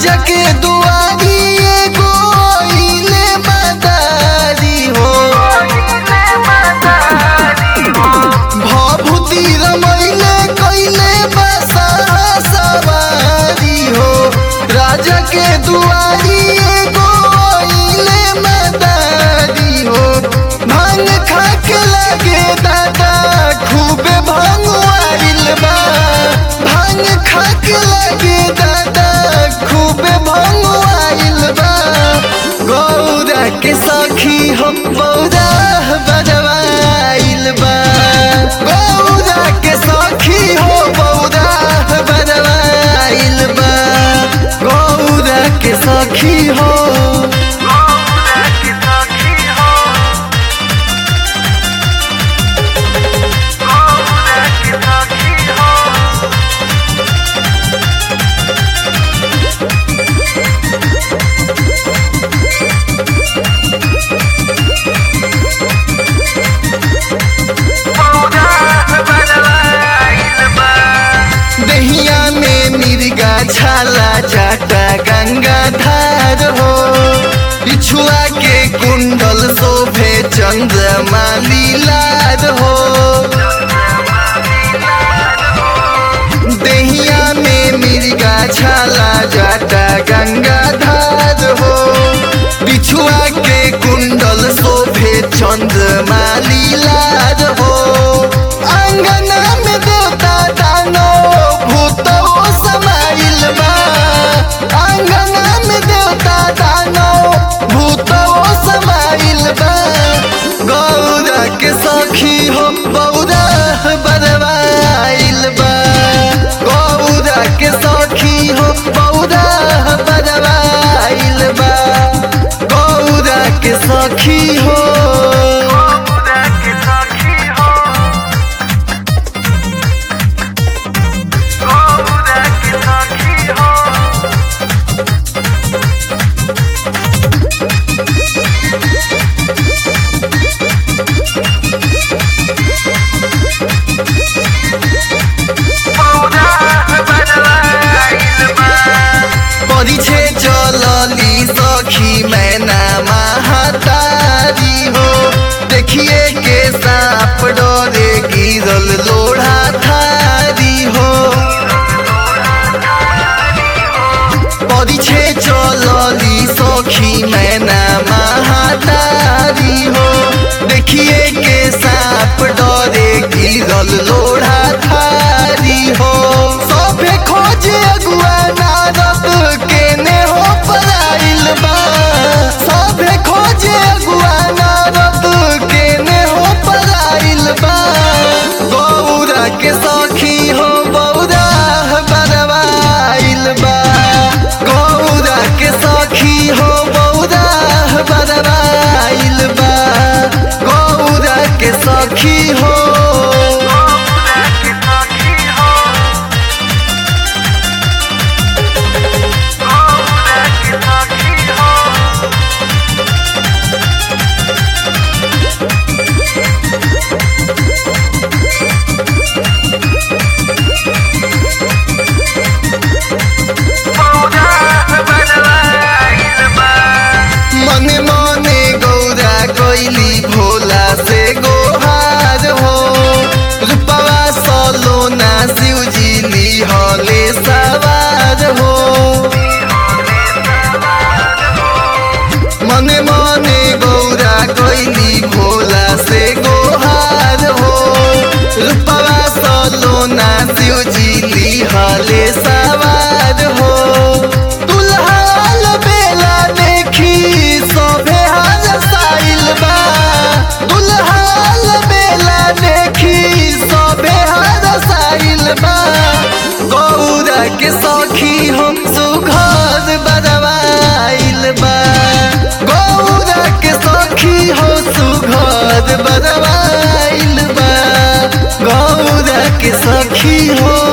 राजा के दुआरी एगो आइले मदारी हो भभूति रमैले कैले बसा सवारी हो राजा के दुआरी एगो आइले मदारी हो भांग खा के लगे दादा खूबे भांग आइल बा भांग खा के लगे दादा खूबे भांग आइल बा गौरा के सखी हम बौरा बजवाइल बा गौरा के सखी हो बौरा बजवाइल बा गौरा के सखी हो दहिया में मिर्गा छाला जाटा गंगा धार हो बिछुआ के कुंडल शोभे चंद्रमा लीलार हो दहिया में मिर्गा छाला जाटा गंगा धार हो बिछुआ के कुंडल शोभे चंद्रमा लीलार हो अंगना में देवता दानो भूतो समाइल बा अंगना में देवता दानो भूतो समाइल बा गौरा के सखी हो बौरा बरवाइल बा गौरा के सखी हो बौरा बरवाइल बा गौरा के सखी हो परिछे चलली सखी मैना महातारी हो देखिए के सांप डरे गिरल लोढ़ा थारी हो परिछे चलली सखी मैना महातारी हो देखिए के सांप डरे गिरल लोढ़ा थारी हो सभे खोजे अगुआ नारद केने हो पराइल बा सभे खोजे अगुआ नारद केने हो पराइल बा गौरा के सखी हो बौरा बरवाइल बा गौरा के सखी हो बौरा बरवाइल बा गौरा के सखी हो मने मने गौरा कोइली भोला से गोहार हो रूपवा सलोना शिवजी लिहले सवार हो मने मने गौरा कोइली भोला से गोहार हो रूपवा सलोना शिवजी लिहले सवार हो दुल्हाल बेला देखी सभे हाल साइल बा दुल्हाल बेला देखी सभे हाल साइल बा गौरा के सखी हम सुघर बरवाइल बा गौरा के सखी हो सुघर बरवाइल बा गौरा के सखी हो